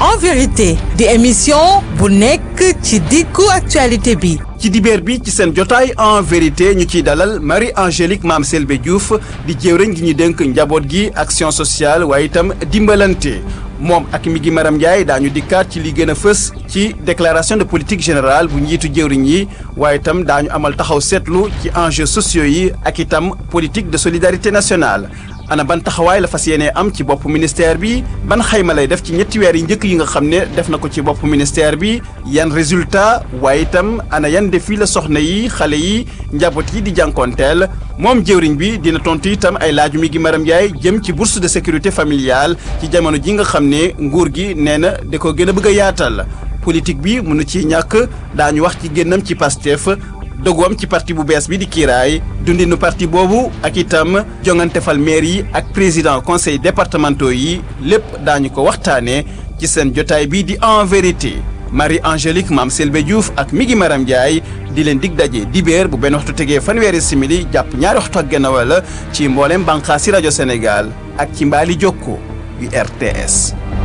en vérité di émission bu nekk ci diggu actualité bi ci dibeer bi ci seen jotaay en vérité ñu ciy dalal Marie Angélique Mame Selbé Diouf di jëwriñ gi ñu dénk njaboot gi action sociale waaye itam dimbalante moom ak mi gi Maram Ndiaye daañu dikkaat ci li gën a fës ci déclaration de politique générale bu njiitu jëwriñ yi waaye itam daañu amal taxaw seetlu ci enjeux sociaux yi ak itam politique de solidarité nationale ana ban taxawaay la fas yéenee am ci bopp ministère bi ban xayma lay def ci ñetti weer yi njëkk yi nga xam ne def na ko ci bopp ministère bi yan résultat waaye itam ana yan défi la soxna yi xale yi njaboot yi di jànkoonteel moom jëwriñ bi dina tontu itam ay laaju mi gi Maram Ndiaye jëm ci bourse de sécurité familiale ci jamono ji nga xam ne nguur gi nee na da ko gën a bëgg a yaatal politique bi mënu ci ñàkk daañu wax ci génnam ci Pastef doguwam ci parti bu bees bi di kiiraay dundinu parti boobu ak itam jongante fal maire yi ak président conseil départementaux yi lépp daañu ko waxtaanee ci seen jotaay bi di en vérité Marie Angélique Mame Selbé Diouf ak Migi Maram Ndiaye di leen dig daje dibéer bu benn waxtu tegee fanweeri simili jàpp ñaari waxtu ak genn wala ci mboolem bànqaasi rajo Sénégal ak ci mbaali jokko yu RTS